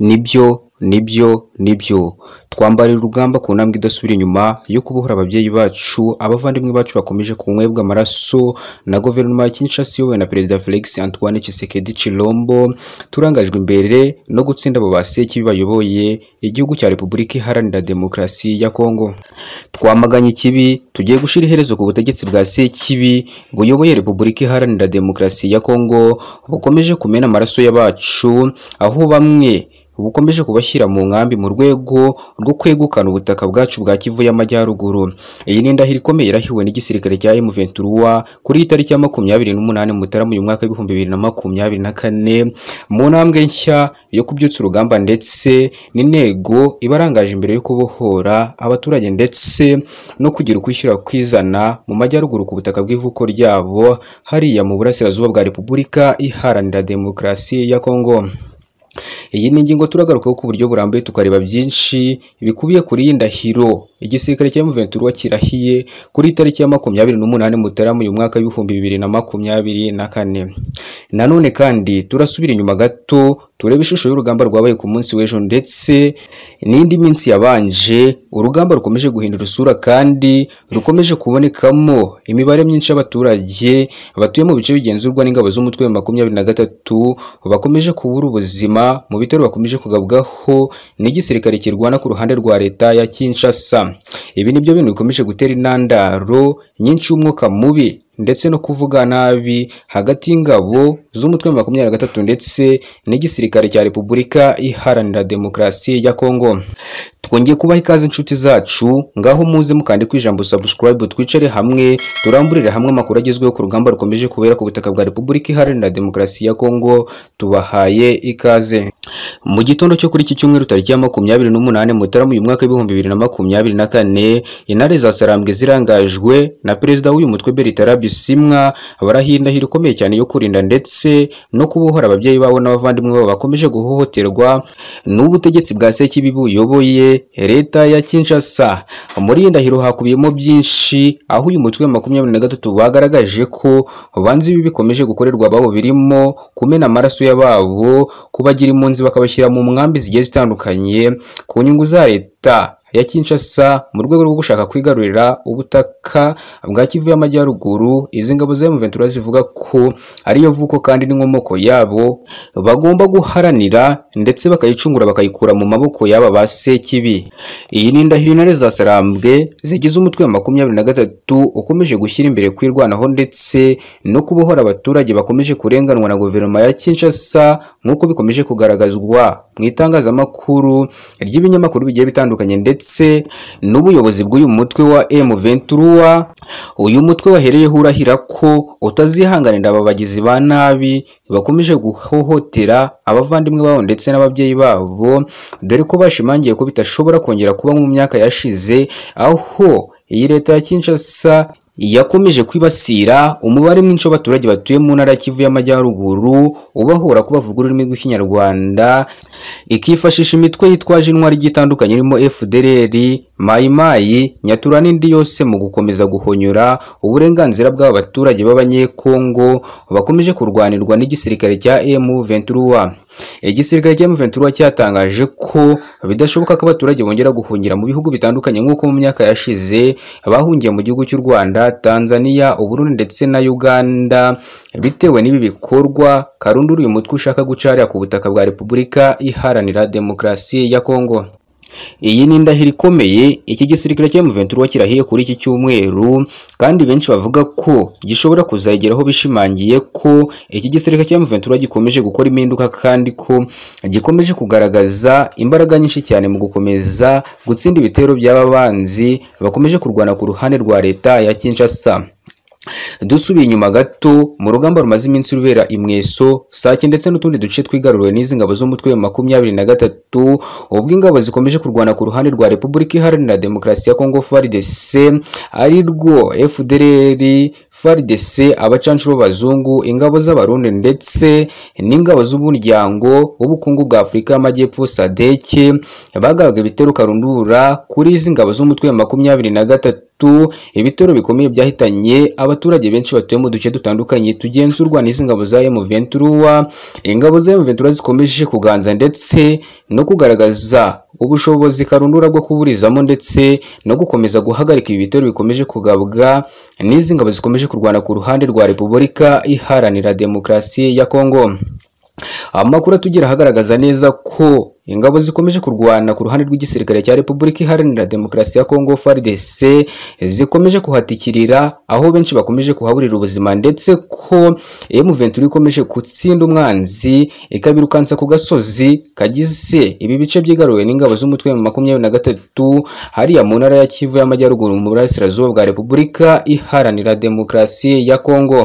nibyo nibyo nibyo twambarira urugamba ku ntambwe idasubira inyuma yo kubohora ababyeyi bacu abavandimwe bacu bakomeje kunywebwa amaraso na guverinoma ya Kinshasa iyobowe na perezida Felix Antoine Tshisekedi Chilombo turangajwe imbere no gutsinda abo baseki bayoboye igihugu cya Repubulika Iharanira Demokarasi ya Kongo twamaganye ikibi tugiye gushyira iherezo ku butegetsi bwa Sekibi buyoboye Repubulika Iharanira Demokarasi ya Kongo bukomeje kumena amaraso y'abacu aho bamwe bukomeje kubashyira mu nkambi mu rwego rwo kwegukana ubutaka bwacu bwa Kivu y'Amajyaruguru. Iyi ni indahiro ikomeye irahiwe n'igisirikare cya M23 kuri iyi tariki ya makumyabiri n'umunani Mutarama uyu mwaka w'ibihumbi bibiri na makumyabiri na kane mu ntambwe nshya yo kubyutsa urugamba ndetse n'intego ibarangaje imbere yo kubohora abaturage ndetse no kugira ukwishyira kwizana mu majyaruguru ku butaka bw'ivuko ryabo hariya mu burasirazuba bwa Repubulika Iharanira Demokarasi ya Kongo. Iyi ni ingingo turagarukaho ku buryo burambuye tukareba byinshi bikubiye kuri iyi ndahiro igisirikare cya M23 kirahiye kuri tariki ya makumyabiri n'umunani Mutarama uyu mwaka w'ibihumbi bibiri na makumyabiri na kane. Nanone kandi turasubira inyuma gato turebe ishusho y'urugamba rwabaye ku munsi w'ejo ndetse n'indi minsi yabanje urugamba rukomeje guhindura isura kandi rukomeje kubonekamo imibare myinshi y'abaturage batuye mu bice bigenzurwa n'ingabo z'umutwe wa makumyabiri na gatatu bakomeje kubura ubuzima mu bitero bakomeje kugabwaho n'igisirikare kirwana ku ruhande rwa leta ya Kinshasa ibi nibyo bintu bikomeje gutera intandaro nyinshi y'umwuka mubi ndetse no kuvuga nabi hagati y'ingabo z'umutwe wa makumyabiri na gatatu ndetse n'igisirikare cya Repubulika Iharanira Demokarasi ya Kongo twongeye kubaha ikaze inshuti zacu ngaho muze mukande ku ijambo subscribe twicare hamwe turamburire hamwe amakuru agezweho ku rugamba rukomeje kubera ku butaka bwa Repubulika Iharanira Demokarasi ya Kongo tubahaye ikaze mu gitondo cyo kuri iki cyumweru tariki ya makumyabiri n'umunani Mutarama uyu mwaka w'ibihumbi bibiri na makumyabiri na kane intare za Sarambwe zirangajwe na perezida w'uyu mutwe Bertrand Bisimwa barahiye indahiro ikomeye cyane yo kurinda ndetse no kubohora ababyeyi babo n'abavandimwe babo bakomeje guhohoterwa n'ubutegetsi bwa Sekibi buyoboye leta ya Kinshasa muri iyi ndahiro hakubiyemo byinshi aho uyu mutwe wa makumyabiri na gatatu bagaragaje ko banze ibi bikomeje gukorerwa ababo birimo kumena amaraso y'ababo kubagira impunzi bakabashyira mu nkambi zigiye zitandukanye ku nyungu za leta ya Kinshasa mu rwego rwo gushaka kwigarurira ubutaka bwa Kivu y'Amajyaruguru izi ngabo za M23 zivuga ko ariyo vuko kandi n'inkomoko yabo bagomba guharanira ndetse bakayicungura bakayikura mu maboko y'aba ba Sekibi iyi ni indahiro intare za Sarambwe zigize umutwe wa makumyabiri na gatatu ukomeje gushyira imbere kwirwanaho ndetse no kubohora abaturage bakomeje kurenganwa na guverinoma ya Kinshasa nk'uko bikomeje kugaragazwa mu itangazamakuru ry'ibinyamakuru bigiye bitandukanye ndetse ndetse n'ubuyobozi bw'uyu mutwe wa M23 uyu mutwe wahereyeho urahira ko utazihanganira aba bagizi ba nabi bakomeje guhohotera abavandimwe babo ndetse n'ababyeyi babo dore ko bashimangiye ko bitashobora kongera kuba mu myaka yashize aho iyi leta ya Kinshasa yakomeje kwibasira umubare mwinshi w'abaturage batuye mu ntara ya Kivu y'Amajyaruguru ubahora ko bavuga ururimi rw'ikinyarwanda ikifashisha imitwe yitwaje intwari igitandukanye irimo FDLR mayimayi nyatura n'indi yose mu gukomeza guhonyora uburenganzira bw'abaturage b'abanyekongo bakomeje kurwanirwa n'igisirikare cya M23 igisirikare cya M23 cyatangaje ko bidashoboka ko abaturage bongera guhungira mu bihugu bitandukanye nk'uko mu myaka yashize bahungiye mu gihugu cy'u Rwanda Tanzania Uburundi ndetse na Uganda bitewe n'ibi bikorwa karunduru uyu mutwe ushaka gucarira ku butaka bwa Repubulika Iharanira Demokarasi ya Kongo iyi ni indahiro ikomeye iki gisirikare cya M23 kirahiye kuri iki cyumweru kandi benshi bavuga ko gishobora kuzageraho bishimangiye ko iki gisirikare cya M23 gikomeje gukora impinduka kandi ko gikomeje kugaragaza imbaraga nyinshi cyane mu gukomeza gutsinda ibitero by'ababanzi bakomeje kurwana ku ruhande rwa leta ya Kinshasa dusubiye inyuma gato mu rugamba rumaze iminsi rubera imweso sake ndetse n'utundi duce twigaruriwe n'izi ngabo z'umutwe wa makumyabiri na gatatu ubwo ingabo zikomeje kurwana ku ruhande rwa Repubulika Iharanira Demokarasi ya Kongo FARDC ari rwo FDLR FARDC abacancu b'abazungu ingabo z'abarundi ndetse n'ingabo z'umuryango w'ubukungu bwa Afurika y'Amajyepfo SADC bagabaga ibitero karundura kuri izi ngabo z'umutwe wa makumyabiri na gatatu ibitero bikomeye byahitanye abaturage benshi batuye mu duce dutandukanye tugenzurwa n'izi ngabo za M23 ingabo za M23 zikomeje kuganza ndetse no kugaragaza ubushobozi karundura bwo kuburizamo ndetse no gukomeza guhagarika ibi bitero bikomeje kugabwa n'izi ngabo zikomeje kurwana ku ruhande rwa Repubulika iharanira demokarasi ya Kongo amakuru atugira ahagaragaza neza ko ingabo zikomeje kurwana ku ruhande rw'igisirikare cya Repubulika Iharanira Demokarasi ya Kongo FARDC zikomeje kuhatikirira aho benshi bakomeje kuhaburira ubuzima ndetse ko M23 ikomeje gutsinda umwanzi ikabirukansa ku gasozi kagize ibi bice byigaruwe n'ingabo z'umutwe wa makumyabiri na gatatu hariya mu ntara ya Kivu y'Amajyaruguru mu burasirazuba bwa Repubulika Iharanira Demokarasi ya Kongo